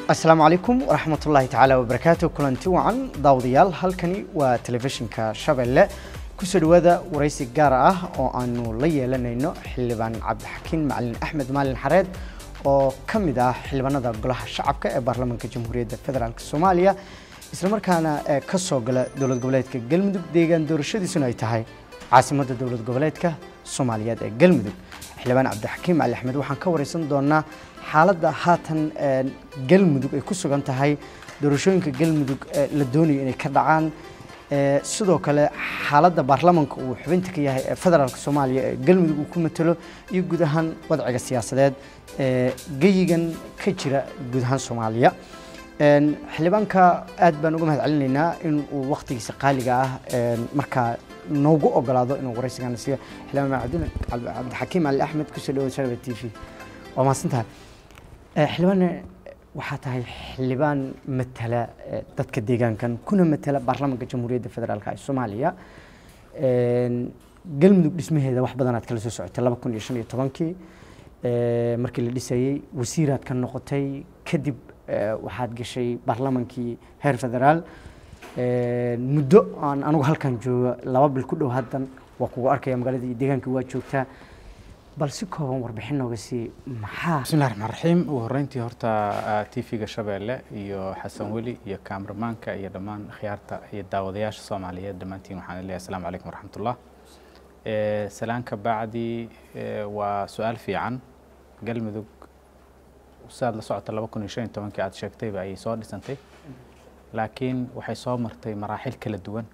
asalaamu calaykum waraxmat ullaahi tacaala wabarakaatu kulanti wacan daawadayaal halkani waa telefishinka shabeelle kusoo dhawaada waraysi gaar ah oo aanu la yeelanayno xildhibaan cabdixakiin macalin axmed maalin xareed oo ka mid ah xildhibaanada golaha shacabka ee baarlamaanka jamhuuriyadda federaalk soomaaliya islamarkaana ka soo gala dowlad goboleedka galmudug deegaan doorashadiisuna ay tahay caasimadda dowlad goboleedka soomaaliyeed ee galmudug xildhibaan cabdixakiin macalin axmed waxaan ka wareysan doonaa xaaladda haatan galmudug ay ku sugan tahay doorashooyinka galmudug la doonayo inay ka dhacaan sidoo kale xaaladda baarlamaanka uu xubinta ka yahay ee federaalk soomaaliya ee galmudug uu ku matalo iyo guud ahaan wadciga siyaasadeed ee geyigan ka jira guud ahaan soomaaliya xildhibaanka aad baan uga mahad celinaynaa in uu waktigiisa qaaliga ah markaa noogu ogolaado inuu waraysigana siiyo xildhibaan cabdixakiim cali axmed kusoo dhawaad shabab t v waa mahadsantahay xildhibaane waxaa tahay xildhibaan matala dadka deegaankan kuna matala baarlamaanka jamhuuriyadda federaalk ee soomaaliya galmudug dhismaheeda wax badan aad kala soo socotay laba kun iyo shan iyo tobankii markii la dhisayey wasiiraad ka noqotay kadib waxaad gashay baarlamaankii heer federaal muddo aan anigu halkan jooga laba bil ku dhow haddan waa kugu arkaya magaalada iyo deegaankii waa joogtaa bal si kooban warbixin nooga sii maxaa bismillahi raxmaan raxiim ugu horreyntii horta tv-ga shabeelle iyo xasan weli iyo kaamramaanka iyo dhammaan khiyaarta iyo daawadayaasha soomaaliyeed dhammaantiin waxaan leeyahay asalaamu calaykum waraxmatullah salaanka bacdi waa su-aal fiican galmudug sidaad la socota laba kun iyo shan iyo tobankii aad sheegtayba ayay soo dhisantay laakiin waxay soo martay maraaxil kala duwan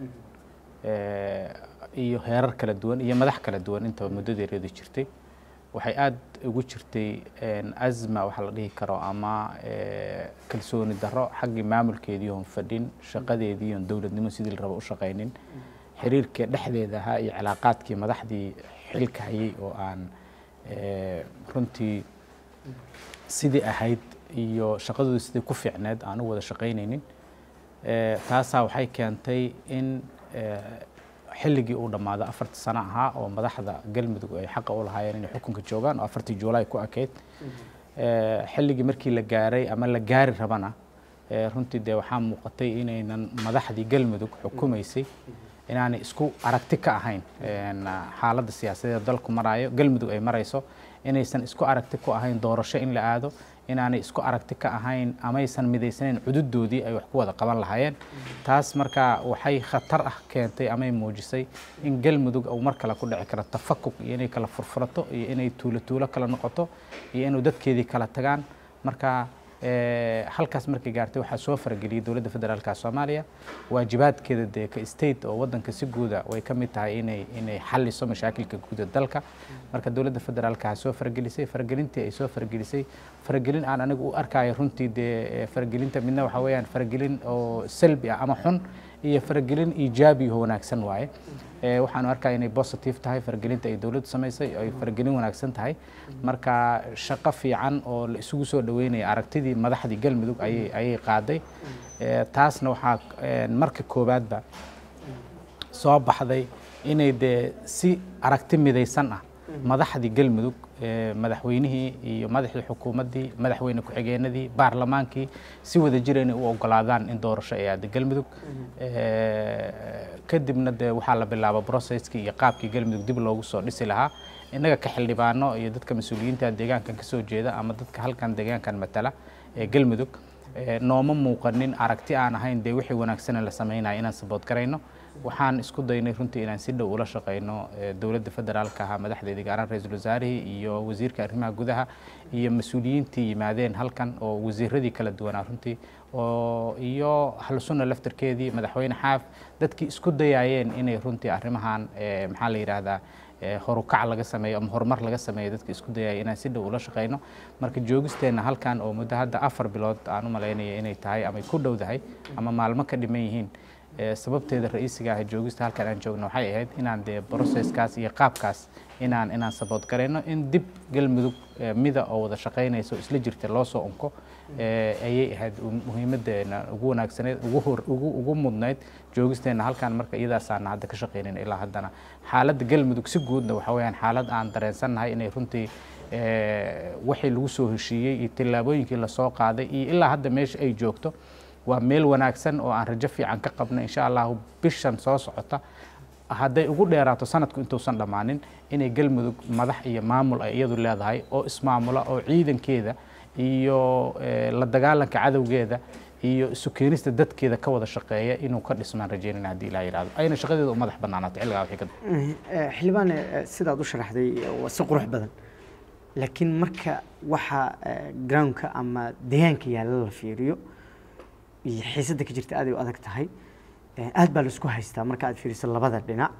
iyo heerar kala duwan iyo madax kala duwan intaba muddadeereedu jirtay waxay aada ugu jirtay azma waxa la dhihi karo ama kalsooni darro xaggii maamulkeedii oon fadhin shaqadeedii oon dowladnimo sidii la rabo u shaqaynin xiriirka dhexdeeda ahaa iyo cilaaqaadkii madaxdii xilka hayay oo aan runtii sidii ahayd iyo shaqadooda sidii ku fiicneed aan u wada shaqaynaynin taasaa waxay keentay in xilligii uu dhammaado afartii sano ahaa oo madaxda galmudug ay xaqa u lahaayeen inay xukunka joogaan oo afartii juulaay ku ekeyd xilligii markii la gaaray ama la gaari rabana runtii dee waxaa muuqatay inaynan madaxdii galmudug xukumaysay inaanay isku aragti ka ahayn xaaladda siyaasadeed dalku maraayo galmudug ay marayso inaysan isku aragti ku ahayn doorasho in la aado inaanay isku aragti ka ahayn amaysan midaysanayn cududoodii ay wax ku wada qaban lahaayeen taas markaa waxay khatar ah keentay amay muujisay in galmudug uu mar kale ku dhici karo tafakuk iyo inay kala furfurato iyo inay tuulo tuulo kala noqoto iyo inuu dadkeedii kala tagaan marka halkaas markay gaartay waxaa soo farageliyay dowladda federaalka soomaaliya waajibaadkeeda dee ka state oo waddanka si guuda way ka mid tahay inay inay xalliso mashaakilka guuda dalka marka dowladda federaalka soo faragelisay faragelintii ay soo faragelisay faragelin aan anigu u arkayo runtii dee faragelinta midna waxaa weeyaan faragelin oo salbi ah ama xun iyo faragelin iijaabi oo wanaagsan waaye waxaanu arkaya inay positive tahay faragelinta ay dowladdu samaysay ay faragelin wanaagsan tahay marka shaqo fiican oo la isugu soo dhaweynaya aragtidii madaxdii galmudug ayay ayay qaaday taasna waxaa marka koowaadba soo baxday inay dee si aragti midaysan ah madaxdii galmudug madaxweynihii iyo madaxdii xukuumaddii madaxweyne ku-xigeenadii baarlamaankii si wada jira inay u ogolaadaan in doorasho ay aada galmudug kadibna dee waxaa la bilaaba brocesskii iyo qaabkii galmudug dib loogu soo dhisi lahaa innaga ka xildhibaano iyo dadka mas-uuliyiinta deegaankan ka soo jeeda ama dadka halkan deegaankan matala ee galmudug nooma muuqanin aragti aan ahayn dee wixii wanaagsana la sameynaya inaan sabood garayno waxaan isku daynay runtii inaan si dhow ula shaqayno dowladda federaalka ahaa madaxdeedii gaaraan ra-iisul wasaarihii iyo wasiirka arrimaha gudaha iyo mas-uuliyiintii yimaadeen halkan oo wasiiradii kala duwanaa runtii oo iyo halsunna laftarkeedii madaxweyne xaaf dadkii isku dayaayeen inay runtii arrimahan maxaa la yidhaahdaa horukac laga sameeyo ama horumar laga sameeyo dadka isku dayaya inaan si dhow ula shaqayno marka joogisteenna halkan oo muddo hadda afar bilood aan u malaynaya inay tahay ama ku dhowdahay ama maalmo ka dhiman yihiin sababteeda ra-iisiga ah joogista halkan aan joogno waxay ahayd inaan dee broceskaas iyo qaabkaas inaan inaan sabood garayno in dib galmudug mida oo wada shaqaynaysa oo isla jirta loo soo unko ayay ahayd muhiimadeena ugu wanaagsaneed ugu mudnayd joogisteena halkan marka iyadaasaana hadda ka shaqaynayn ilaa haddana xaaladda galmudug si guudna waxa weyaan xaalad aan dareensannahay inay runtii wixii lagu soo heshiiyey iyo tillaabooyinkii lasoo qaaday iyo ilaa hadda meesha ay joogto waa meel wanaagsan oo aan rajo fiican ka qabna insha allahu bishan soo socota hadday ugu dheeraato sanadku intuusan dhammaanin inay galmudug madax iyo maamul ay iyadu leedahay oo ismaamula oo ciidankeeda iyo la dagaalanka cadowgeeda iyo isu keenista dadkeeda ka wada shaqeeya inuu ka dhismaan rajeynayna haddii ilaa yidhahdo ayna shaqadeeda u madax bannaanaato xilligaa wixii ka xildhibaane sidaad u sharaxday waa si qurux badan laakiin marka waxa groundka ama deegaanka yaalla la fiiriyo iyo xiisadda ka jirta aaday u adag tahay aad baa laisku haystaa marka aad fiiriso labada dhinac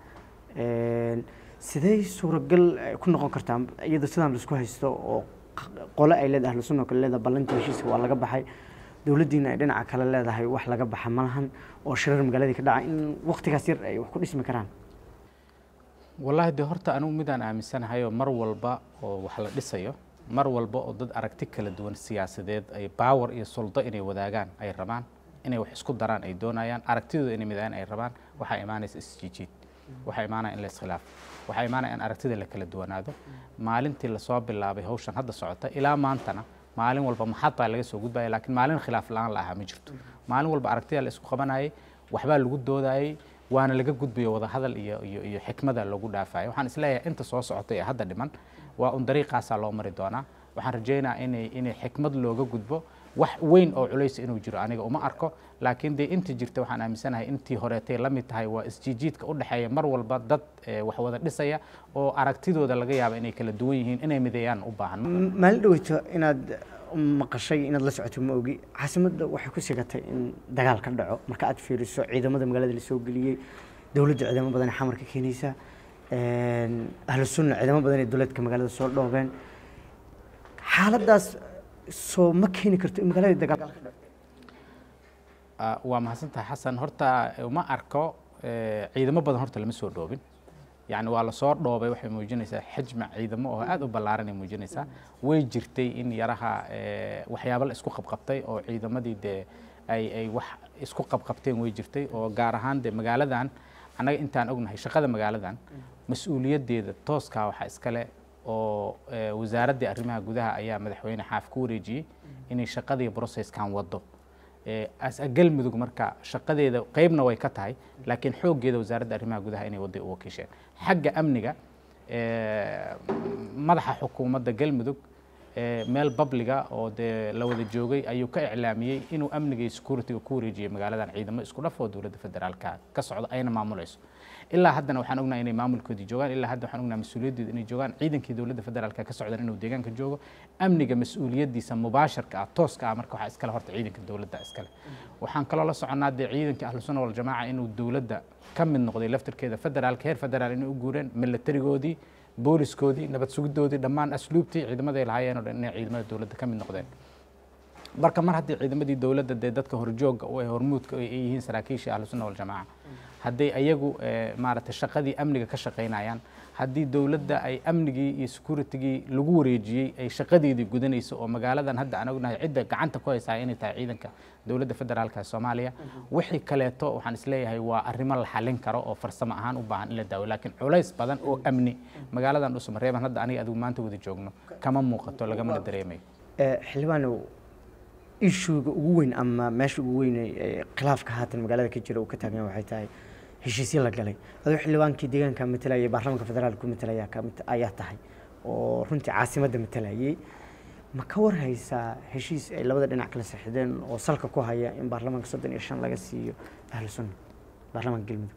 sidee suuragal ku noqon kartaa iyadoo sidaan laisku haysto oo qole ay leedahay ahlu sunna kale leedahay ballantii heshiiska waa laga baxay dowladdiina ay dhinaca kale leedahay wax laga baxa ma lahan oo shirar magaaladii ka dhaca in waqtigaas yar ay wax ku dhismi karaan wallaahi dee horta anigu midaan aaminsanahay oo mar walba oo wax la dhisayo mar walba oo dad aragti kala duwan siyaasadeed ay baawar iyo suldo inay wadaagaan ay rabaan inay wax isku daraan ay doonayaan aragtidooda inay midaan ay rabaan waxaa imaanaysa isjiijiid waxaa imaanaya in la iskhilaafo waxaa imaanaya in aragtida la kala duwanaado maalintii lasoo bilaabay hawshan hadda socota ilaa maantana maalin walba maxataa laga soo gudbaya laakiin maalin khilaaf la-aan la ahaa ma jirto maalin walba aragtida la isku qabanayay waxbaa lagu doodayay waana laga gudbayo wadahadal iyo iyo iyo xikmada lagu dhaafaya waxaan isleeyahay inta soo socota ee hadda dhiman waa un dariiqaasaa loo mari doonaa waxaan rajaynayaa inay inay xikmad looga gudbo wax weyn oo culays inuu jiro aniga uma arko laakiin dee inta jirta waxaan aaminsanahay intii horeetay la mid tahay waa isjiijiidka u dhexeeya mar walba dad wax wada dhisaya oo aragtidooda laga yaaba inay kala duwan yihiin inay mideeyaan u baahan maalin dhaweyto inaad maqashay inaad la socoto ma ogi caasimadda waxay ku sigatay in dagaal ka dhaco marka aad fiiriso ciidamada magaalada lasoo geliyey dowladda ciidamo badan ee xamarka keenaysa ahlu sunna ciidamo badan ee dowladka magaalada soo dhoobeen xaaladdaas soo ma keeni karto in magaalada dagaal ka dhaco waa mahadsantahay xasan horta uma arko ciidamo badan horta lama soo dhoobin yani waa lasoo dhoobay waxay muujinaysaa xajma ciidamo oo aad u ballaaranay muujinaysaa way jirtay in yaraha waxyaabo la isku qabqabtay oo ciidamadii dee ay ay wax isku qabqabteen way jirtay oo gaar ahaan dee magaaladan annaga intaan ognahay shaqada magaaladan mas-uuliyaddeeda tooskaa waxaa iskale oo wasaaraddii arrimaha gudaha ayaa madaxweyne xaaf ku wareejiyey inay shaqadii processkan wado galmudug marka shaqadeeda qeybna way ka tahay laakiin xooggeeda wasaaradda arrimaha gudaha inay waday u wakiisheen xagga amniga madaxa xukuumadda galmudug meel babliga oo dee la wada joogay ayuu ka iclaamiyey inuu amniga iyo security-ga ku wareejiyey magaaladan ciidamo isku dhaf oo dowladda federaalka ka socda ayna maamulayso ilaa haddana waxaan ognahay inay maamulkoodii joogaan ilaa hadda waxaan ognahay mas-uuliyaddeeda inay joogaan ciidankii dowladda federaalka ka socdan inuu deegaanka joogo amniga mas-uuliyaddiisa mubaasharka ah tooska ah marka waxaa iskale horta ciidanka dowladda iskale waxaan kaloo la soconnaa dee ciidanka ahlu sunna waljamaaca inuu dowladda ka mid noqday laftirkeeda federaalka heer federaal inay u guureen milatarigoodii booliskoodii nabad sugidoodii dhammaan asluubtii ciidamaday lahaayeen oo dhan inay ciidamada dowladda ka mid noqdeen marka mar haddii ciidamadii dowladda dee dadka horjoogga u hormuudka ay yihiin saraakiishii ahlu sunna waljamaaca hadday ayagu maaragtay shaqadii amniga ka shaqaynayaan haddii dowladda ay amnigii iyo securitigii lagu wareejiyey ay shaqadeedii gudanayso oo magaaladan hadda aan ognahay cidda gacanta ku haysaa inay tahay ciidanka dowladda federaalka ee soomaaliya wixii kaleeto waxaan isleeyahay waa arrimo la xalin karo oo farsamo ahaan u baahan in la daawo laakiin culays badan oo amni magaaladan dhusumareeban hadda aniga adigu maanta wada joogno kama muuqato lagamana dareemayo xildhibaanow ishuuga ugu weyn ama meesha ugu weyn ee khilaafka haatan magaalada ka jira uu ka taagan waxay tahay heshiisyo la galay adoo xildhibaankii deegaanka matalayay baarlamaanka federaalka ku matalaya ayaa tahay oo runtii caasimadda matalayay ma ka war haysaa heshiis ay labada dhinac kala saxideen oo salka ku haya in baarlamaanka soddon iyo shan laga siiyo ahlu sunna baarlamaanka galmudug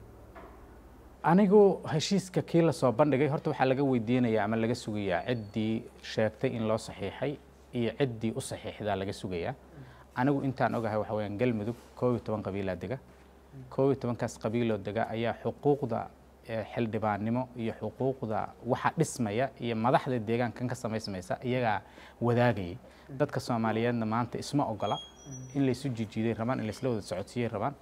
anigu heshiiska kii lasoo bandhigay horta waxaa laga weydiinayaa ama laga sugayaa ciddii sheegtay in loo saxiixay iyo ciddii u saxiixdaa laga sugayaa anigu intaan ogahay waxa weyaan galmudug koob iyo toban qabiilaa dega koob iyo tobankaas qabiiloo dega ayaa xuquuqda xildhibaannimo iyo xuquuqda waxa dhismaya iyo madaxda deegaankan ka samaysmaysa iyagaa wadaagayay dadka soomaaliyeedna maanta isma ogola in laysu jijiiday rabaan in laysla wada socodsiiyey rabaan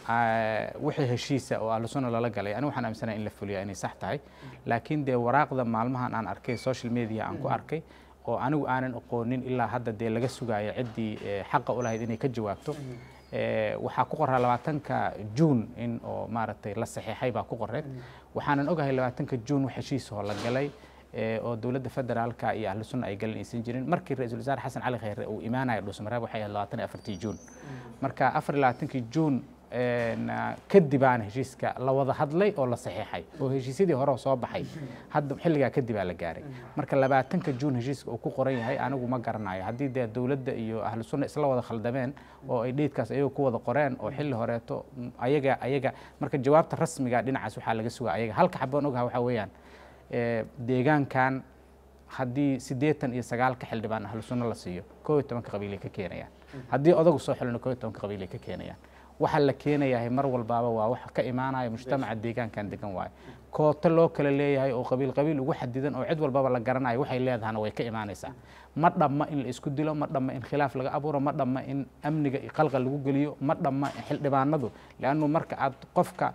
wixii heshiisa oo ahlu sunna lala galay anigu waxaan aaminsanaya in la fuliyaa inay sax tahay laakiin dee waraaqda maalmahan aan arkay social media aan ku arkay oo anigu aanan aqoonin ilaa hadda dee laga sugayo ciddii xaqa u lahayd inay ka jawaabto waxaa ku qoraa labaatanka juun in oo maaragtay la saxiixay baa ku qoreed waxaanan ogahay labaatanka juun wax heshiisoo la galay ee, oo dowladda federaalka iyo ahlu sunna ay galan aysan jirin markii ra-iisul wasaare xasan cali khayre uu imaanaya dhuusamareeb waxay ahayd labaatan iyo afartii juun marka afar iyo labaatankii juun een, ah, kadibaan heshiiska la wada hadlay oo la saxiixay oo heshiisyadii hore oo soo baxay hadda xilligaa kadibaa la gaaray marka labaatanka juun heshiiska uu ku qoran yahay anigu ma garanayo haddii dee dowladda iyo ahlu sunna isla wada khaldameen oo ay dheedkaas ayaga ku wada qoreen oo xilli horeeto mm, ayaga ayaga marka jawaabta rasmiga dhinacaas waxaa laga sugaa ayaga halka xabaan ogaha waxaa weeyaan ee, deegaankan haddii siddeetan iyo sagaalka xildhibaan ahlu sunna la siiyo koo iyo tobanka qabiilay ka keenayaan haddii odagu soo xilino koo iyo tobanka qabiilay ka keenayaan waxa la keenayahay mar walbaaba waa wax ka imaanaya mujtamaca deegaankan degan waayo kooto loo kala leeyahay oo qabiil qabiil ugu xadidan oo cid walbaba la garanayo waxay leedahana way ka imaanaysaa ma dhamma in la isku dilo ma dhamma in khilaaf laga abuuro ma dhamma in amniga iyo qalqal lagu geliyo ma dhamma xildhibaanadu leannu marka aad qofka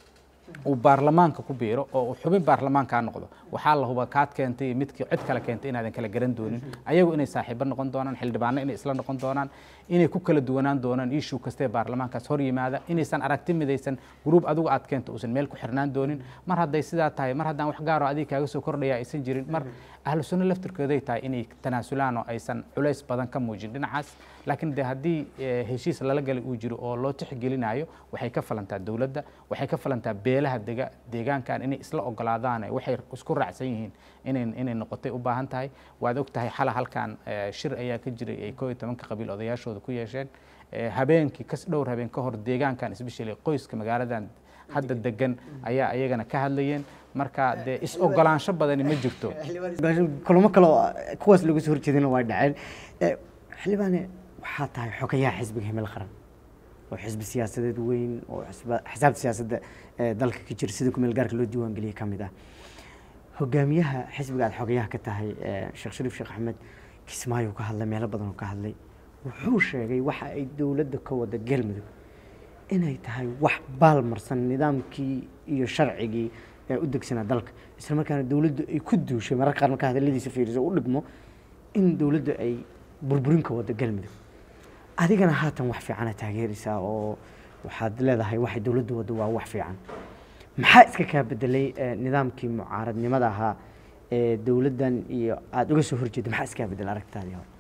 uu baarlamaanka ku biiro oo uu xubin baarlamaankaa noqdo waxaa la huba kaad keentay iyo midkii cid kale keentay inaadan kala garan doonin ayagu inay saaxiibo noqon doonaan xildhibaano inay isla noqon doonaan inay ku kala duwanaan doonaan issue kastee baarlamaankaas hor yimaada inaysan aragti midaysan gruub adigu aad keento uusan meel ku xirnaan doonin mar hadday sidaa tahay mar haddaan wax gaaro adiga kaaga soo kordhaya aysan jirin mar ahlu sunno laftirkooday tahay inay tanaasulaan oo aysan culays badan ka muujin dhinacaas laakiin de haddii eh, heshiis lala galay uu jiro oo loo tixgelinayo waxay ka falantaa dowladda waxay ka falantaa beelaha dega deegaankan inay isla ogolaadaan waxay isku raacsan yihiin inay inay noqotay u baahan tahay waad og tahay xala halkan eh, shir ayaa ka jiray ay koo iyo tobanka qabiil odayaashooda ku yeesheen Eh, habeenkii kas dhowr habeen ka hor deegaankan especially qoyska magaaladan hadda degan ayaa ayagana ka hadlayeen marka dee is ogolaansho badani ma jirto kulamo kale oo kuwaas lagu soo horjeedina waa dhaceen Eh, xildhibaane waxaa tahay xogayaha xisbiga himil qaran oo xisbi siyaasadeed weyn oo xisba- xisaabta siyaasadda ee dalka ka jira sida kumeel gaarka loo diiwaangeliyey ka mid ah hogaamiyaha xisbiga aad xogayaha ka tahay eh, sheekh shariif sheekh axmed kismaayo ka hadlay meelo badan oo ka hadlay wuxuu sheegay waxa ay dowladda ka wada galmudug inay tahay wax baalmarsan nidaamkii iyo sharcigii ee u degsanaa dalka isla markaana dowladdu ay ku duushay mararka qaar markaa hadalladiisa fiiriso u dhigmo in dowladdu ay burburinka wada galmudug adigana haatan wax fiicana taageeraysaa oo waxaad leedahay waxay dowladdu waddo waa wax fiican maxaa iska kaa bedelay eh, nidaamkii mucaaradnimada ahaa ee dowladdan iyo aada uga soo horjeeda maxaa iskaa bedelay aragtaadii hore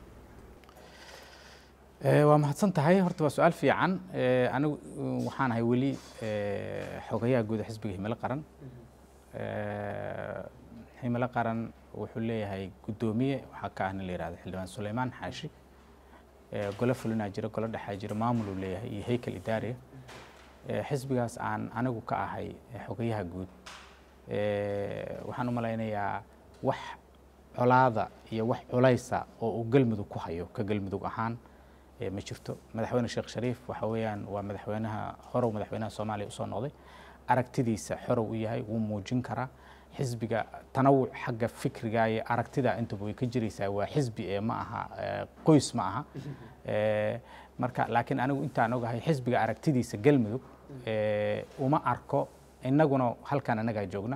Eh, waa mahadsan tahay horta waa su-aal fiican Eh, anigu uh, waxaan ahay weli eh, xogayaha guud ee xisbiga himilo qaran Eh, himilo qaran wuxuu leeyahay guddoomiye waxaa ka ah nin la yihahdo xildhibaan suleymaan xaashi Eh, gole fulinaa jira gole dhexaa jira maamuluu leeyahay iyo heykal idaariya Eh, xisbigaas aan anigu ka ahay eh, xogayaha guud Eh, waxaan u malaynayaa wax colaada iyo wax culaysa oo uu galmudug ku hayo ka galmudug ahaan eh, ma jirto madaxweyne sheekh shariif waxa weeyaan waa madaxweynaha horow madaxweynaha soomaaliya usoo noqday aragtidiisa xorow u yahay wuu muujin karaa xisbiga tanawuc xagga fikriga iyo aragtida intaba way ka jiraysaa waa xisbi ee ma aha eh, qoys ma aha Eh, marka laakiin anigu intaan ogahay xisbiga aragtidiisa galmudug eh, uma arko innaguna halkan anagaa joogna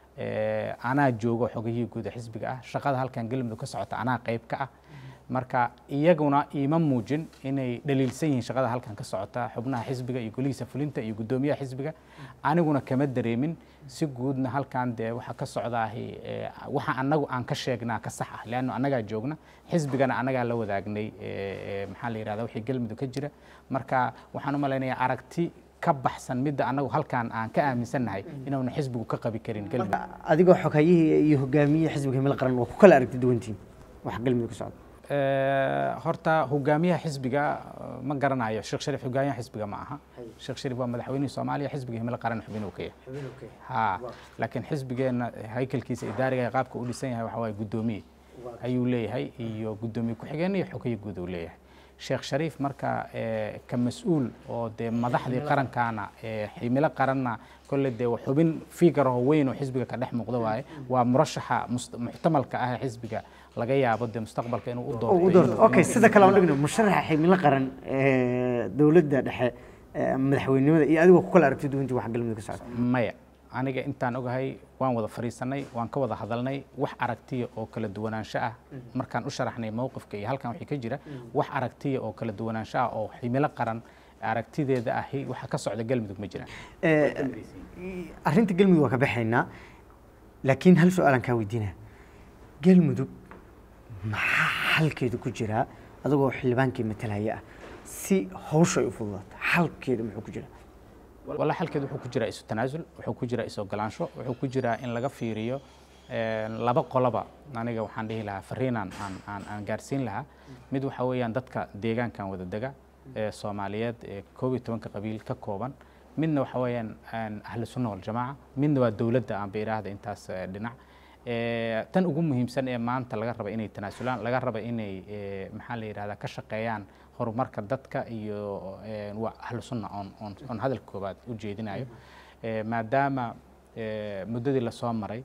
Eh, anaa joogo xogahii guud ee xisbiga ah shaqada halkan galmudug ka socota anaa qayb ka ah marka iyaguna iima muujin inay dhaliilsan yihiin shaqada halkan ka socota xubnaha xisbiga iyo golihiisa fulinta iyo guddoomiyaha xisbiga aniguna kama dareemin si guudna halkan dee waxa ka socdaahi eh, waxa anagu aan ka sheegnaa ka sax ah leanno annagaa joogna xisbigana annagaa la wadaagnay eh, eh, maxaa la yihahda wixii galmudug ka jira marka waxaan u malaynayaa aragti ka baxsan midda annagu halkan aan ka aaminsannahay inuuna xisbigu ka qabi karin galmudug adigoo xoghayihii iyo hogaamiyihii xisbiga himil qaran waa ku kala aragti duwantiin wax galmudug ka socda Eh, horta hogaamiyaha xisbiga eh, ma garanayo sheekh shariif hogaamiyaha xisbiga ma aha sheekh shariif waa madaxweynihii soomaaliya xisbiga himilo qaran xubin uu ka yahay ha laakiin xisbigeenna haykalkiisa idaariga ee qaabka u dhisan yahay waxa waaye guddoomiye ayuu leeyahay iyo guddoomiye ku-xigeen iyo xogeyo guud uu leeyahay sheekh shariif marka eh, ka mas-uul oo dee madaxdii qarankaana eh, himilo qaranna kolle dee waa xubin fiigaraho weyn oo xisbiga ka dhex muuqda waaye waa murashaxa mus- muxtamalka ah ee xisbiga laga yaabo dee mustaqbalka inuu u ugu doorto doorto okay sida kale aan dhigno musharaxa ximilo qaran ee dowladda dhexe ee madaxweynenimada iyo adigoo ku kala aragti duwantiin wax galmudug ka socda maya aniga intaan ogahay waan wada fadhiisanay waan ka wada hadalnay wax aragtiya oo kala duwanaansho ah markaan u sharaxnay mowqifka iyo halkan wixii ka jira wax aragtiya oo kala duwanaansho ah oo himilo qaran aragtideeda ahi waxa ka socda galmudug ma jiraan Ee, arrinta galmudug waa ka baxaynaa laakiin hal su-aalaan kaa weydiinaa galmudug maxaa xalkeedu ku jiraa adagoo xildhibaankii matalaya ah si hawsha ay u fududaato xalkeedu muxuu ku jiraa walla xalkeed wuxuu ku jiraa isu tanaasul wuxuu ku jiraa is ogolaansho wuxuu ku jiraa in laga fiiriyo laba qoloba aniga waxaan dhihi lahaa fariinaan aan aan aan gaarsiin lahaa mid waxa weeyaan dadka deegaankan wada dega ee soomaaliyeed ee koob iyo tobanka qabiil ka kooban midna waxa weeyaan ahlu sunna waljamaaca midna waa dowladda aan ba idhaahda intaas dhinac tan ugu muhiimsan ee maanta laga raba inay tanaasulaan laga raba inay maxaa la yidhahdaa ka shaqeeyaan horumarka dadka iyo waa ahlu sunna oon oon oon hadalka koobaad u jeedinayo maadaama muddadii lasoo maray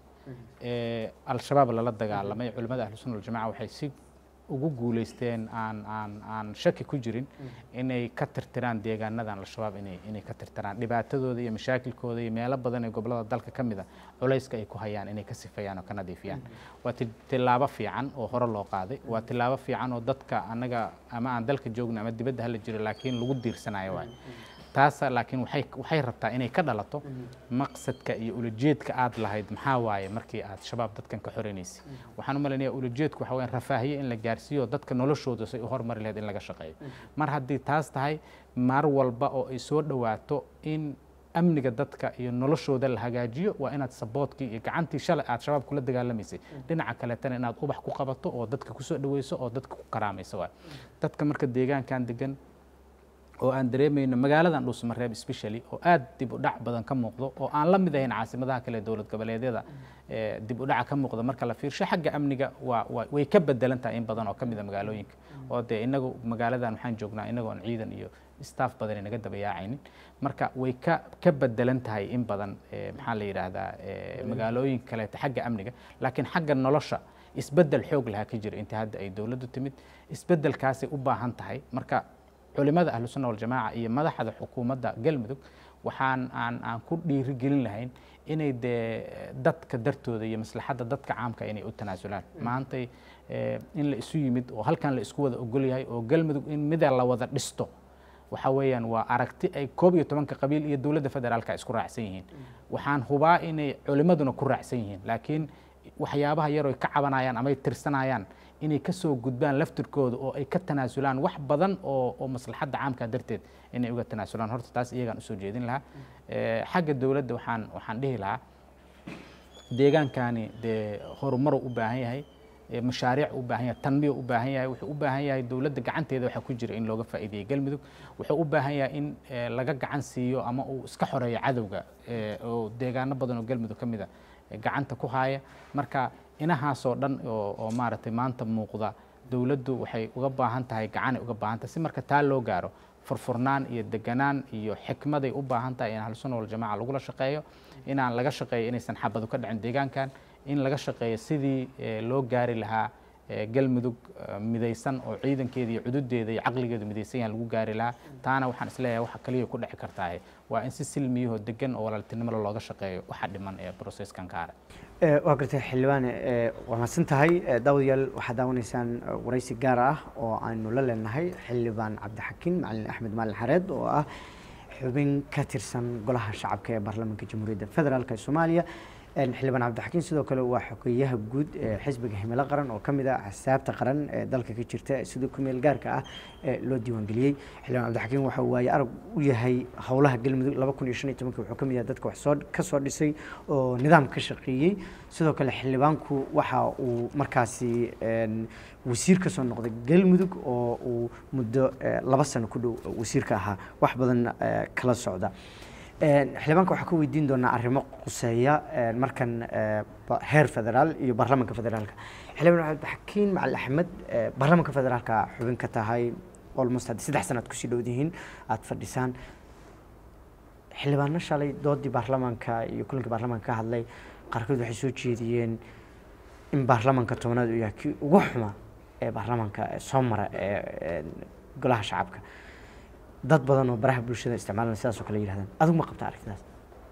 al-shabaab lala dagaalamay culimmada ahlu sunna waljamaca waxay si ugu guuleysteen aan aan aan shaki ku jirin inay ka tirtiraan deegaanadan al-shabaab inay inay ka tirtiraan dhibaatadooda iyo mashaakilkooda iyo meelo badan ee gobollada dalka ka mid a culayska ay ku hayaan inay ka sifeeyaan oo ka nadiifiyaan waa tilaabo fiican oo hore loo qaaday waa tilaabo fiican oo dadka annaga ama aan dalka joogno ama dibadda hala jiro laakiin lagu diirsanayo waay taasa laakiin waxay waxay rabtaa inay ka dhalato maqsadka iyo ulajeedka aad lahayd maxaa waaye markii aad shabaab dadkan ka xoreynaysa waxaan u malaynayaa ulajeedku waxa weyaan rafaahiye in la gaarsiiyo dadka noloshooda say u hormari lahayd in laga shaqeeyo mar haddii taas tahay mar walba oo ay soo dhowaato in amniga dadka iyo noloshooda la hagaajiyo waa inaad saboodkii iyo gacantii shalay aad shabaab kula dagaalamaysay dhinaca kaleetana inaad ubax ku qabato oo dadka kusoo dhaweyso oo dadka ku karaamayso waay dadka marka deegaankan degan oo aan dareemayno magaaladan dhuusamareeb specially oo aad dib u dhac badan ka muuqdo oo aan la mid ahayn caasimadaha kale dowlad goboleedyada dib u dhaca ka muuqda marka la fiirsho xagga amniga waa way ka bedelan tahay in badan oo ka mid a magaalooyinka oo dee inagu magaaladan waxaan joognaa inagoon ciidan iyo staff badan inaga dabayaacaynin marka way ka ka bedelan tahay in badan maxaa la yidhaahdaa magaalooyin kaleeta xagga amniga laakiin xagga nolosha isbedel xoog lahaa ka jira inta hadda ay dowladdu timid isbedelkaasay u baahan tahay marka culimada ahlu sunna waljamaaca iyo madaxda xukuumadda galmudug waxaan aan aan ku dhiirigelin lahayn inay dee dadka dartooda iyo maslaxadda dadka caamka inay u tanaasulaan maantay in la isu yimid oo halkan la isku wada ogol yahay oo galmudug in mida la wada dhisto waxa weeyaan waa aragti ay koob iyo tobanka qabiil iyo dowladda federaalka isku raacsan yihiin waxaan hubaa inay culimaduna ku raacsan yihiin laakiin waxyaabaha yar oo ay ka cabanayaan ama ay tirsanayaan inay ka soo gudbaan laftirkooda oo ay ka tanaasulaan wax badan oo oo maslaxadda caamka darteed inay uga tanaasulaan horta taas iyagaan usoo jeedin lahaa xagga dowladda waxaan waxaan dhihi lahaa deegaankani dee horumar u baahan yahay mashaariic u baahan yahay tanmiyo u baahan yahay wuxuu u baahan yahay dowladda gacanteeda waxaa ku jira in looga faa'iideeyo galmudug wuxuu u baahan yahay in laga gacan siiyo ama uu iska xoreeyo cadowga oo deegaano badan oo galmudug ka mid a gacanta ku haaya marka inahaasoo dhan oo oo maaragtay maanta muuqda dowladdu waxay uga baahan tahay gacanay uga baahan tahay si marka taa loo gaaro furfurnaan iyo deganaan iyo xikmaday u baahan tahay in ahlusunna waljamaca lagula shaqeeyo inaan laga shaqeeyo inaysan xabadu ka dhicin deegaankan in laga shaqeeyo sidii loo gaari lahaa galmudug midaysan oo ciidankeeda iyo cududeeda iyo caqligeedu midaysan yahan lagu gaari lahaa taana waxaan isleeyahay waxa kaliya ku dhici kartaa waa in si silmiyahoo degan oo walaaltinimada looga shaqeeyo waxa dhiman ee processkan ka haray waa gartay xildhibaane waa mahadsan tahay daawadayaal waxaad daawanaysaan waraysi gaar ah oo aanu la leenahay xildhibaan cabdixakiin macalin axmed maalin xareed oo ah xubin ka tirsan golaha shacabka ee baarlamaanka jamhuuriyadda federaalk ee soomaaliya xildhibaan cabdixakiin sidoo kale waa xogeyaha guud ee xisbiga himilo qaran oo ka mid ah axsaabta qaran ee dalka ka jirta sidoo ku meel gaarka ah ee loo diiwaangeliyey xildhibaan cabdixakiin waxa waaye arag u yahay howlaha galmudug laba kun iyo shan iyo tobankii wuxuu ka mid yahay dadka wax soo ka soo dhisay oo nidaam ka shaqeeyey sidoo kale xildhibaanku waxa uu markaasi wasiir ka soo noqday galmudug oo uu muddo laba sano ku dhow wasiirka ahaa wax badan kala socda xildhibaanka waxaa ka weydiin doonaa arrimo quseeya markan heer federaal iyo baarlamaanka federaalka xildhibaan cabdixakiin macali axmed baarlamaanka federaalka xubin ka tahay almost haddii saddex sanaad kusii dhowdihiin aada fadhisaan xildhibaano shalay doodii baarlamaanka iyo kulankii baarlamaanka ka hadlay qaarkood waxay soo jeediyeen in baarlamaanka tobanaad uu yahay kii ugu xuma ee baarlamaanka soo mara ee golaha shacabka dad badan oo baraha bulshada isticmaalana sidaas oo kale yidhahdaan adigu ma qabta aragtidaas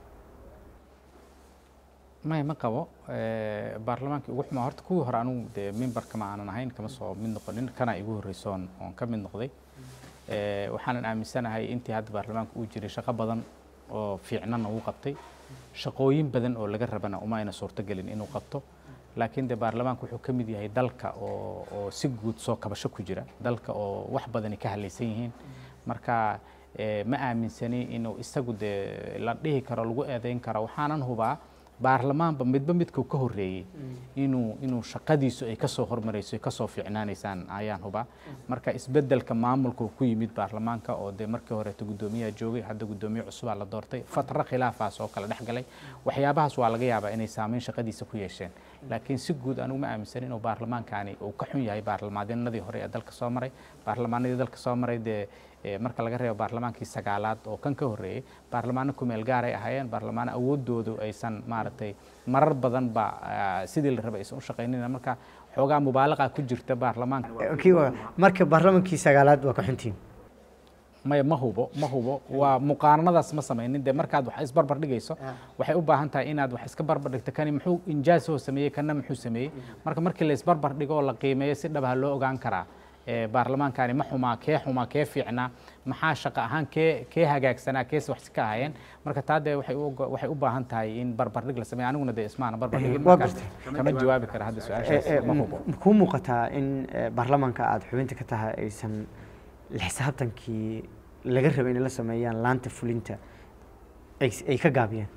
maya ma qabo baarlamaankii ugu xumaa horta kuwii hore anugu dee mimbarka ma aanan ahayn kama soo mid noqonin kana igu horreysoon oon ka mid noqday waxaanan aaminsanahay intii hadda baarlamaanka uu jiray shaqo badan oo fiicnana uu qabtay shaqooyin badan oo laga rabana uma ayna suurtogelin inuu qabto laakiin de baarlamaanka wuxuu ka mid yahay dalka oo oo si guud soo kabasho ku jira dalka oo wax badani ka hadlaysan yihiin marka ma aaminsani inuu isagu dee la dhihi karo lagu eedeyn karo waxaanan hubaa baarlamaanba midba midkuu ka horreeyey inuu inuu shaqadiisu ay kasoo hormarayso ay kasoo fiicnaanaysaan ayaan hubaa marka isbeddelka maamulka uu ku yimid baarlamaanka oo dee markii horeeto guddoomiyaha joogay hadda guddoomiye cusubaa la doortay fatro khilaafaas oo kale dhex galay waxyaabahaas waa laga yaabaa inay saameyn shaqadiisa ku yeesheen laakiin si guud anugu ma aaminsan inuu baarlamaankani uu ka xun yahay baarlamaanadii hore ee dalka soo maray baarlamaanadii dalka soo maray dee marka laga reebo baarlamaankii sagaalaad oo kan ka horreeyey baarlamaano kumeel gaar ay ahaayeen baarlamaano awoodoodu aysan maaragtay marar badan ba sidii la rabay aysan u shaqaynina marka xoogaa mubaalaqa ku jirta baarlamaanka marka baarlamaankii sagaalaad waa ka xuntiin maya ma hubo ma hubo waa muqaaranadaas ma samaynin dee markaad wax isbarbar dhigayso waxay u baahan tahay inaad wax iska barbar dhigto kani muxuu injaasoo sameeyey kana muxuu sameeyey marka markii la isbarbar dhigo oo la qiimeeyo si dhabaha loo ogaan karaa baarlamaankani ma xumaa kee xumaa kee fiicnaa maxaa shaqo ahaan kee kee hagaagsanaa kees wax ka ahayeen marka taa dee waxay waxay u baahan tahay in barbardhig la sameeyo aniguna dee ismaana barbardhigin kama jawaabi kara hadda su-aashaas ma hubo kuu muuqataa in baarlamaanka aada xubinta ka tahay aysan xisaabtankii laga rabay inay la sameeyaan laanta fulinta ay ka gaabiyeen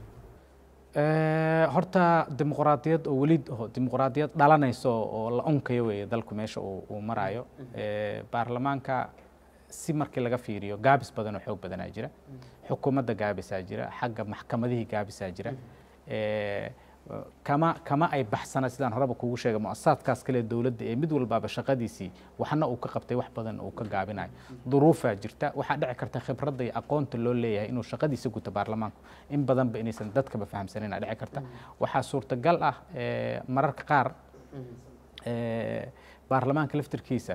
horta dimuqraadiyad oo weli dimuqraadiyad dhalanayso oo la onkayo weeye dalku meesha uu maraayo baarlamaanka si markii laga fiiriyo gaabis badan oo xoog badanaa jira xukuumadda gaabisaa jira xagga maxkamadihii gaabisaa jira kama kama ay baxsana sidaan horeba kugu sheegay muasasaadkaas kale dowladda ee mid walbaaba shaqadiisii waxna uu ka qabtay wax badan uu ka gaabinayo duruufaa jirta waxaa dhici karta khibradda iyo aqoonta loo leeyahay inuu shaqadiisa guto baarlamaanku in badanba inaysan dadkaba fahamsanina dhici karta waxaa suurtagal ah mararka qaar baarlamaanka laftirkiisa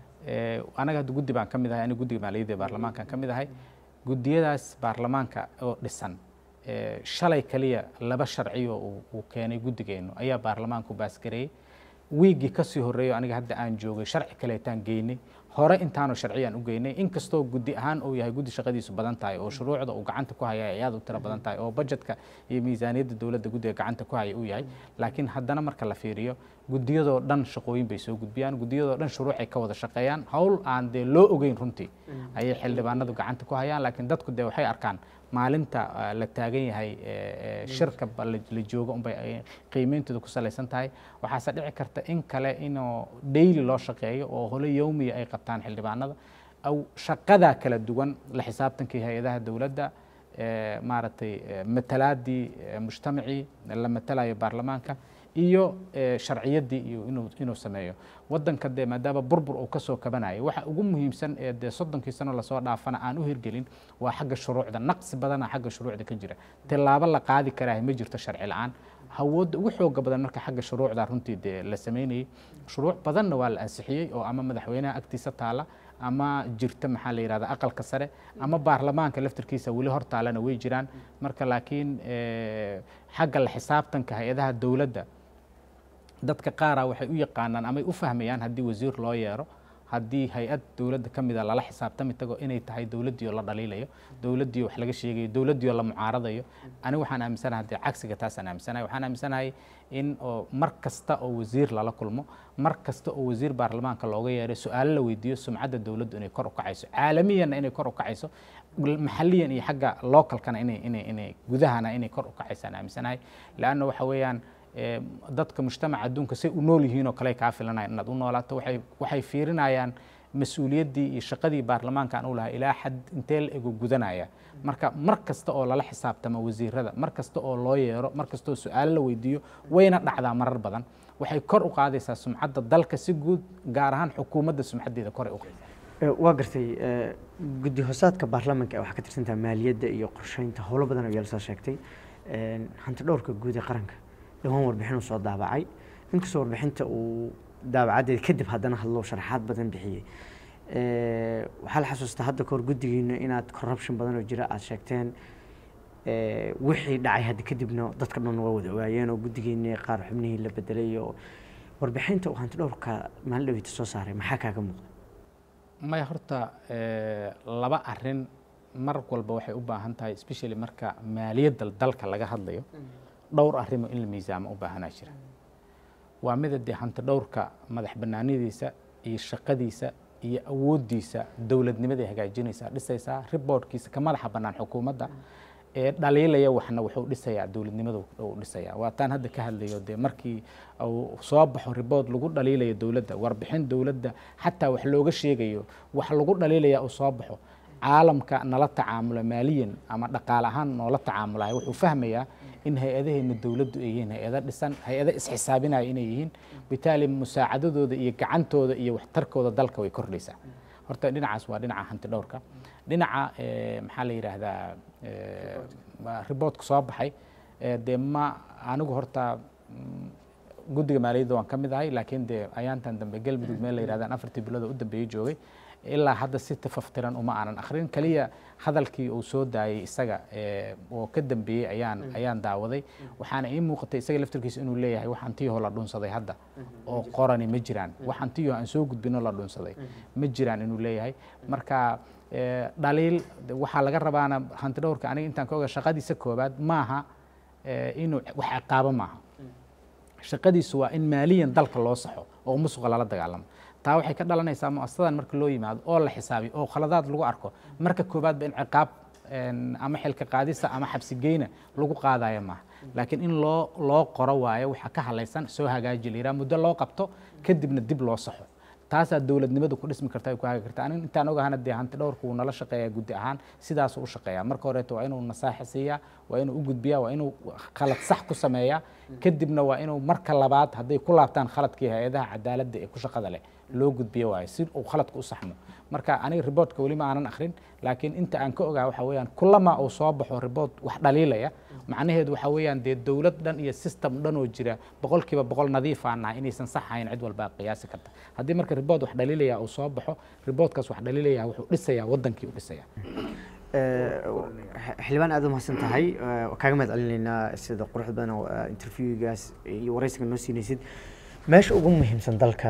anaga hadda guddi baan ka mid ahay aniga guddiga maaliyadda ee baarlamaankaan ka mid ahay guddiyadaas baarlamaanka oo dhisan shalay kaliya laba sharciyo uu keenay guddigeennu ayaa baarlamaanku baasgareeyey wiiggii kasii horreeyo aniga hadda aan joogay sharci kaleetaan geynay hore intaanu sharciyaan u geynay inkastoo guddi ahaan uu yahay guddi shaqadiisu badan tahay oo shuruucda uu gacanta ku haya ay aad u tiro badan tahay oo budgetka iyo miisaaniyadda dowladda guddiga gacanta ku haya uu yahay laakiin haddana marka la fiiriyo guddiyadoo dhan shaqooyin bay soo gudbiyaan guddiyadoo dhan shuruucay ka wada shaqeeyaan howl aan dee loo ogeyn runtii ayay xildhibaanadu gacanta ku hayaan laakiin dadku dee waxay arkaan maalinta la taagan yahay shirka la joogo unbay qiimeyntooda ku salaysan tahay waxaase dhici karta in kale inuu daily loo shaqeeyo oo hole yowmiya ay qabtaan xildhibaanada aw shaqadaa kala duwan la xisaabtankii hay-adaha dowladda maaragtay matalaadii mujtamacii la matalayo baarlamaanka iyo sharciyaddii iyo inuu inuu sameeyo waddanka dee maadaama burbur uu kasoo kabanayo waxa ugu muhiimsan ee dee soddonkii sano lasoo dhaafana aan u hirgelin waa xagga shuruucda naqsi badana xagga shuruucda ka jira tilaabo la qaadi karaahi ma jirto sharci la-aan hawoodda ugu xooga badan marka xagga shuruucda runtii dee la sameynayay shuruuc badanna waa la ansixiyey oo ama madaxweynaha agtiisa taala ama jirta maxaa la yidhahda aqalka sare ama baarlamaanka laftirkiisa weli hor taalana way jiraan marka laakiin xagga la xisaabtanka hay-adaha dowladda dadka qaara waxay u yaqaanaan amay u fahmayaan haddii wasiir loo yeero haddii hay-ad dowladda ka mida lala xisaabtami tago inay tahay dowladdiioo la dhaliilayo dowladdiio wax laga sheegayo dowladdiioo la mucaaradayo aniga waxaan aaminsanahay haddii cagsiga taasaan aaminsanahay waxaan aaminsanahay in oo mar kasta oo wasiir lala kulmo mar kasta oo wasiir baarlamaanka looga yeeray su-aalo la weydiiyo sumcadda dowladdu inay kor u kacayso caalamiyanna inay kor u kacayso maxalliyan iyo xagga localkana inay inay inay gudahana inay kor u kacaysaan aaminsanahay leanna waxa weeyaan dadka mujtamaca adduunka say u nool yihiin oo kale kaa filanayaan inaad u noolaato waxay waxay fiirinayaan mas-uuliyaddii iyo shaqadii baarlamaanka aan u lahaa ilaa xad intee la ego gudanaya marka mar kasta oo lala xisaabtamo wasiirada mar kasta oo loo yeero mar kasta oo su-aalo la weydiiyo wayna dhacdaa marar badan waxay kor u qaadaysaa sumcadda dalka si guud gaar ahaan xukuumadda sumcaddeeda kore u waa gartay guddi hoosaadka baarlamaanka waxaa ka tirsantaha maaliyadda iyo qorsheynta howlo badan oo yaalsoo sheegtay hanti dhowrka guud ee qaranka dhawaan warbixin uu soo daabacay inkastoo warbixinta uu daabacadeeda kadib haddana hadloo sharaxaad badan bixiyey waxaa la xasuustaa hadda kahor guddigiina inaad corruption badan oo jira aada sheegteen wixii dhacay hadda kadibna dadka dhan waa wada ogaayeen oo guddigiina qaar xubnihii la bedelay oo warbixinta uu hanti dhowrka maalin dhaweyta soo saaray maxaa kaaga muuqda maya horta laba arin mar walba waxay u baahan tahay especially marka maaliyadda dalka laga hadlayo dhowr arrimo in la miisaamo u baahanaa jira waa mida dee hanti dhowrka madax banaanadiisa iyo shaqadiisa iyo awooddiisa dowladnimaday hagaajinaysaa dhisaysaa riboortkiisa ka madaxa bannaan xukuumadda ee dhaliilaya waxna wuxuu dhisayaa dowladnimada uu dhisayaa waa taan hadda ka hadlayo dee markii uu soo baxo riboort lagu dhaliilayo dowladda warbixin dowladda xataa wax looga sheegayo wax lagu dhaliilaya uu soo baxo caalamka nala tacaamula maaliyan ama dhaqaale ahaan noola tacaamulaya wuxuu fahmayaa in hay-adaheena dowladdu ay yihiin hay-ado dhisan hay-ado isxisaabinaya inay yihiin bitaali musaacadadooda iyo gacantooda iyo waxtarkooda dalka way kordhaysaa horta dhinacaas waa dhinaca hanti dhowrka dhinaca maxaa la yidhaahdaa riboortka soo baxay dee ma anigu horta guddiga maaliyadda waan ka mid ahay laakiin dee ayaantan dambe galmudug meel la yidhahdaan afartii bilood oo u dambeeyey joogay ilaa hadda si tafaftiran uma aanan akhrin kaliya hadalkii uu soo daayey isaga oo ka dambeeyey ayaan ayaan daawaday waxaana ii muuqatay isaga laftirkiisa inuu leeyahay wax hantiyaho la dhunsaday hadda oo qorani ma jiraan wax hantiyaho aan soo gudbino la dhunsaday ma jiraan inuu leeyahay marka dhaliil waxaa laga rabaana hanti dhowrka aniga intaan ka oga shaqadiisa koobaad maaha inuu wax ciqaabo maaha shaqadiisu waa in maaliyan dalka loo saxo oo musuqa lala dagaalamo taa waxay ka dhalanaysaa muasasadan marka loo yimaado oo la xisaabiyo oo khaladaad lagu arko marka koobaadba in ciqaab ama xilka qaadisa ama xabsigeyna lagu qaadayo maaha laakiin in loo loo qoro waayo waxaa ka halaysan soo hagaaji la yidhaha muddo loo qabto kadibna dib loo saxo taasaa dowladnimadu ku dhismi karta ay ku hagi karta anig intaan ogahana dee hanti dhowrku wuu nala shaqeeyaa guddi ahaan sidaasuu u shaqeeyaa marka horeeto waa inuu nasaaxa siiyaa waa inuu u gudbiyaa waa inuu khalad sax ku sameeyaa kadibna waa inuu marka labaad hadday ku laabtaan khaladkii hay-adaha cadaaladda ee ku shaqada leh loo gudbiyo waayo si uu khaladka u saxmo marka aniga riboortka weli ma aanan akhrin laakiin inta aan ka ogaa waxa weeyaan kulama uu soo baxo riboort wax dhaliilaya macnaheedu waxa weeyaan dee dowlad dhan iyo system dhan oo jira boqolkiiba boqol nadiif aan nahay inaysan sax ahayn cid walbaa qiyaasi karta haddii marka riboort wax dhaliilaya uu soo baxo riboortkaas wax dhaliilaya wuxuu dhisayaa wadankii u dhisaya xildhibaan aad u mahadsan tahay kaaga mahad celinaynaa sida quruxda badan oo interviewgaas iyo waraysiga noo siinaysid meesha ugu muhiimsan dalka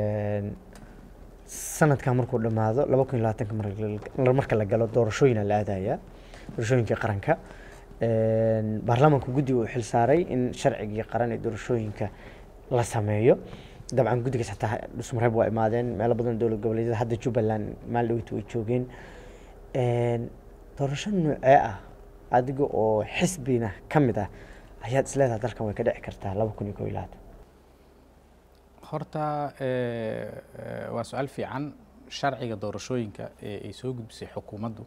sanadkan markuu dhammaado laba kun iyo labaatanka marka la galo doorashooyina la aadaya doorashooyinka qaranka baarlamaanka guddiga uu xil saaray in sharcigii qaran ee doorashooyinka la sameeyo dabcan guddigaas xataa dhusmareeb waa imaadeen meelo badan dowlad goboleedyada hadda jubbaland maal dhowta way joogeen doorasho noocee ah adiga oo xisbina ka mid ah ayaad isleedahay dalkan way ka dhici kartaa laba kun iyo koo iyo labaatan horta waa su-aal fiican sharciga doorashooyinka ee ay soo gudbisay xukuumaddu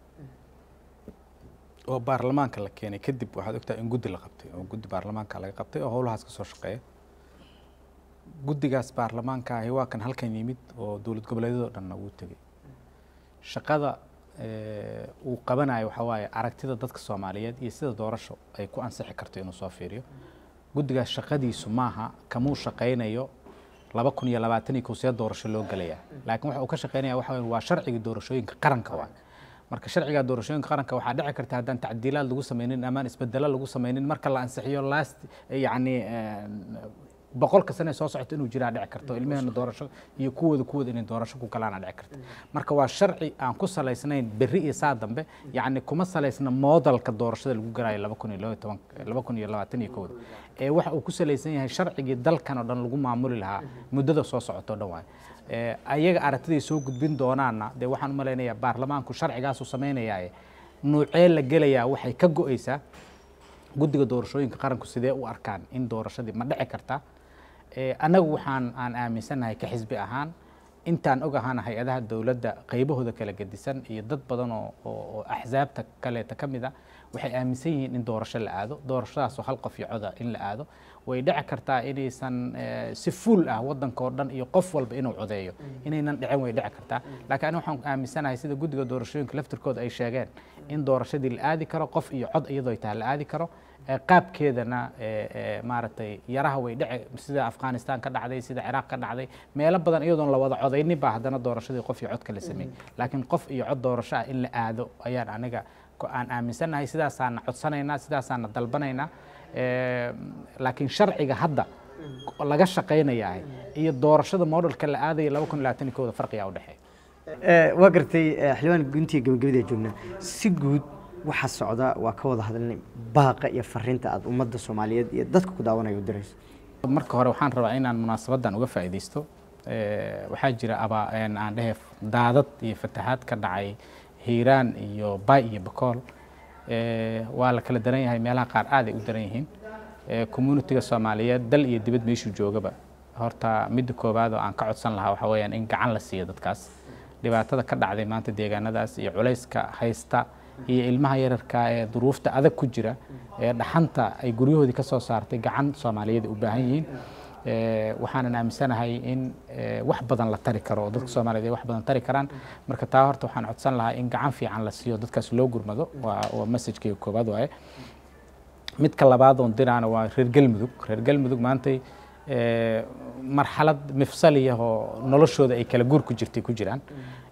oo baarlamaanka la keenay kadib waxaad ogtahay in guddi la qabtay oo guddi baarlamaanka laga qabtay oo howlahaas ka soo shaqeeya guddigaas baarlamaanka ahi waa kan halkan yimid oo dowlad goboleedyadoo dhanna wuu tegey shaqada uu qabanayo waxaa waaye aragtida dadka soomaaliyeed iyo sida doorasho ay ku ansixi karto inuu soo fiiriyo guddigaas shaqadiisu maaha kamuu shaqaynayo laba kun iyo labaatan iyo kow see doorasho loo gelaya laakiin waxa uu ka shaqeynaya waxa weeye waa sharcigii doorashooyinka qaranka waa marka sharciga doorashooyinka qaranka waxaa dhici karta haddaan tacdiilaad lagu sameynin amaan isbedelo lagu sameynin marka la ansixiyo last yacni boqolka sane soo socota inuu jiraa dhici karto ilmaheena doorasho iyo kuwooda kuwooda inay doorasho ku galaana dhici karta marka waa sharci aan ku salaysnayn berri iyo saa dambe yacni kuma salaysna moodalka doorashada lagu galayo laba kun iyo laba toban laba kun iyo labaatan iyo kowda ee waxa uu ku salaysan yahay sharcigii dalkan oo dhan lagu maamuli lahaa muddada soo socota o dhan waayo ayaga aragtiday soo gudbin doonaana dee waxaan u malaynayaa baarlamaanku sharcigaasuu sameynayaaye nuucee la gelayaa waxay ka go-eysaa guddiga doorashooyinka qaranku sidee u arkaan in doorashadii ma dhici karta annagu waxaan aan aaminsannahay ka xisbi ahaan intaan og ahaana hay-adaha dowladda qaybahooda kala gedisan iyo dad badan oo oo axsaabta kaleeta ka mid a waxay aaminsan yihiin in doorasho la aado doorashadaasoo hal qof iyo coda in la aado way dhici kartaa inaysan si fuul ah waddanka oo dhan iyo qof walba inuu codeeyo inaynan dhicin way dhici kartaa laakiin aniga waxaan aaminsanahay sida guddiga doorashooyinka laftirkooda ay sheegeen in doorashadii la aadi karo qof iyo cod iyadoo ay tahay la aadi karo qaabkeedana maaragtay yaraha way dhici sida afghanistan ka dhacday sida ciraaq ka dhacday meelo badan iyadoon la wada codaynin baa haddana doorashadii qof iyo codka la sameeyey laakiin qof iyo cod doorasho ah in la aado ayaan aniga aan aaminsannahay sidaasaana codsanaynaa sidaasaana dalbanaynaa laakiin sharciga hadda laga shaqaynayaa iyo doorashada modelka la aadaya laba kun iyo labaatan iyo kowda farqiyaa u dhexeeya waa gartay xildhibaan guntiga gabagabada joognaa si guud waxa socda waa ka wada hadalnay baaqa iyo fariinta aada ummadda soomaaliyeed iyo dadka ku daawanaya u dirayso marka hore waxaan rabaa inaan munaasabaddan uga faa'iidaysto waxaa jira aba aan dhehe daadad iyo fatahaad ka dhacay hiiraan iyo bay iyo bakool waa la kala daran yahay meelaha qaar aad ay u daran yihiin communitiga soomaaliyeed dal iyo dibad meeshuu joogaba horta midda koowaad oo aan ka codsan lahaa waxaa weeyaan in gacan la siiyo dadkaas dhibaatada ka dhacday maanta deegaanadaas iyo culayska haysta iyo ilmaha yararka ee duruufta adag ku jira ee dhaxanta ay guryahoodii ka soo saartay gacan soomaaliyeed u baahan yihiin waxaanan aaminsanahay in wax badan la tari karo oo dadka soomaaliyeed ay wax badan tari karaan marka taa horta waxaan codsan lahaa in gacan fiican la siiyo dadkaas loo gurmado waa messajkeyga koowaad waaye midka labaad oon diraana waa reer galmudug reer galmudug maantay marxalad mifsaliya oo noloshooda ay kala guur ku jirtay ku jiraan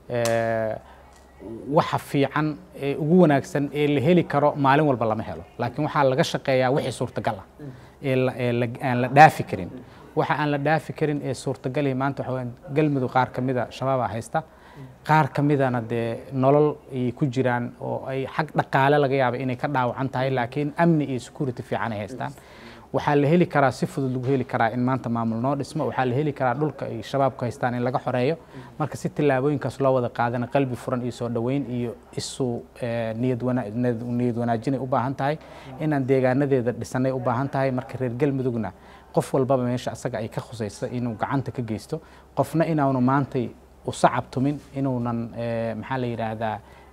waxa fiican ee ugu wanaagsan ee la heli karo maalin walba lama helo laakiin waxaa laga shaqeeyaa wixii suurtagal ah ee aan la dhaafi karin waxa aan la dhaafi karin ee suurtagalih maanta waxa weyaan galmudug qaar ka mida shabaabaa haysta qaar ka midana dee nolol ay ku jiraan oo ay xag dhaqaale laga yaaba inay ka dhaawacan tahay laakiin amni iyo security fiican ay haystaan waxaa la heli karaa si fudud lagu heli karaa in maanta maamul noo dhismo waxaa la heli karaa dhulka ay shabaabku haystaan in laga xoreeyo marka si tillaabooyinkaas loo wada qaadana qalbi furan iyo soo dhoweyn iyo isu niyad niyad wanaajinay u baahan tahay inaan deegaanadeeda dhisanay u baahan tahay marka reer galmudugna qof walbaba meesha asaga ay ka khusaysa inuu gacanta ka geysto qofna inaanu maantay u sacab tumin inuunan maxaa la yidhaahdaa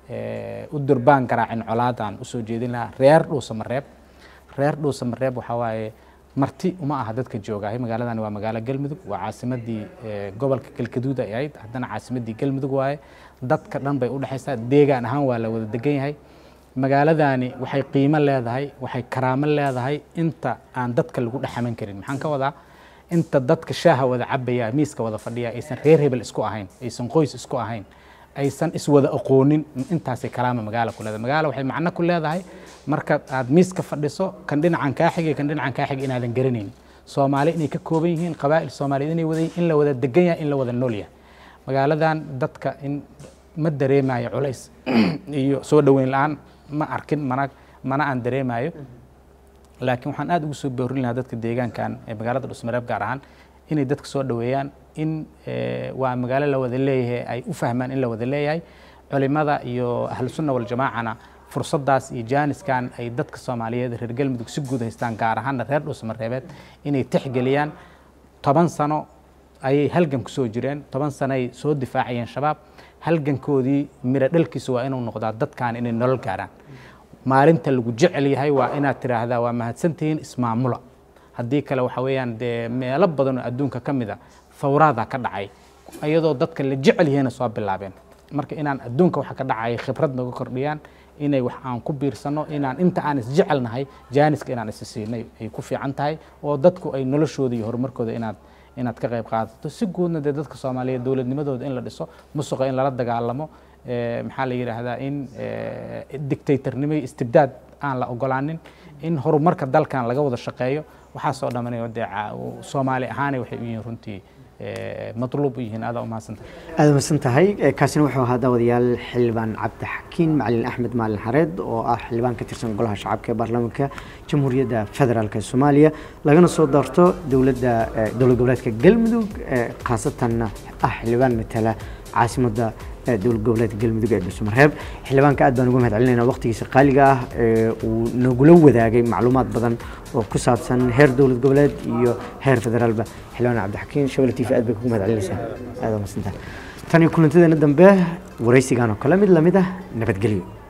u durbaan garaacin colaadaan usoo jeedin lahaa reer dhuusamareeb reer dhuusamareeb waxaa waaye marti uma aha dadka joogahay magaaladani waa magaalo galmudug waa caasimadii gobolka galgaduud ay ahayd haddana caasimadii galmudug waaye dadka dhan bay udhexaysaa deegaan ahaan waa la wada degan yahay magaaladani waxay qiimo leedahay waxay karaamo leedahay inta aan dadka lagu dhexaman karin maxaan ka wadaa inta dadka shaaha wada cabaya miiska wada fadhiya aysan reer hebel isku ahayn aysan qoys isku ahayn aysan iswada aqoonin intaasay kalaama magaalo ku leedahay magaalo waxay macno ku leedahay marka aad miiska fadhiso kan dhinacan kaa xigay kan dhinacan kaa xig inaadan garanayn soomaali inay ka kooban yihiin qabaa'il soomaaliyeed inay wada in la wada degan yahay in la wada nool yahay magaaladan dadka in ma dareemayo culays iyo soo dhoweyn la-aan ma arkin mana mana aan dareemayo laakiin waxaan aad ugu soo boorin lahaa dadka deegaankan ee magaalada dhusmareeb gaar ahaan inay dadka soo dhoweeyaan in waa magaalo la wada leeyahay ay u fahmaan in la wada leeyahay culimada iyo ahlusunna waljamaacana fursaddaas iyo jaaniskan ay dadka soomaaliyeed reer galmudug si guud haystaan gaar ahaana reer dhuusamareebeed inay tixgeliyaan toban sano ayay halgan ku soo jireen toban sano ay soo difaacayeen shabaab halgankoodii miro dhalkiisu waa inuu noqdaa dadkan inay nolol gaaraan maalinta lagu jecel yahay waa inaad tiraahdaa waa mahadsantihiin ismaamula haddii kale waxa weeyaan dee meelo badan oo adduunka ka mid a fawraada ka dhacay iyadoo dadka la jecel yahayna soo bilaabeen marka inaan adduunka waxa ka dhacaya khibrad naga kordhiyaan inay wax aan ku biirsano inaan inta aan isjecelnahay jaaniska inaan isi siinay ay ku fiican tahay oo dadku ay noloshooda iyo horumarkooda inaad inaad ka qayb qaadato si guudna dee dadka soomaaliyeed dowladnimadooda in la dhiso musuqa in lala dagaalamo maxaa la yidhaahdaa in dictatornimo iyo istibdaad aan la ogolaanin in horumarka dalkan laga wada shaqeeyo waxaasoo dhamanayo dee soomaali ahaanay waxay u yihiin runtii matluub u yihiin aada umahadsantahay aada umahadsan tahay kaasina wuxuu ahaa daawadayaal xildhibaan cabdixakiin macalin axmed maalin xareed oo ah xildhibaan ka tirsan golaha shacabka ee baarlamaanka jamhuuriyadda federaalk soomaaliya lagana soo doorto dowladda dowlad goboleedka galmudug khaasatanna ah xildhibaan matala caasimadda dowlad goboleedka galmudug ee dhuusamareeb xildhibaanka aad baan uga mahad celinayna waqtigiisa qaaliga ah ee uu nagula wadaagay macluumaad badan oo ku saabsan heer dowlad goboleed iyo heer federaalba xildhibaan cabdixakiin shabelle t v aad bay kugu mahad celinaysaa aada umaadsantaha tan iyo kulantadeena dambe waraysigan oo kale mid lamid ah nabadgelyo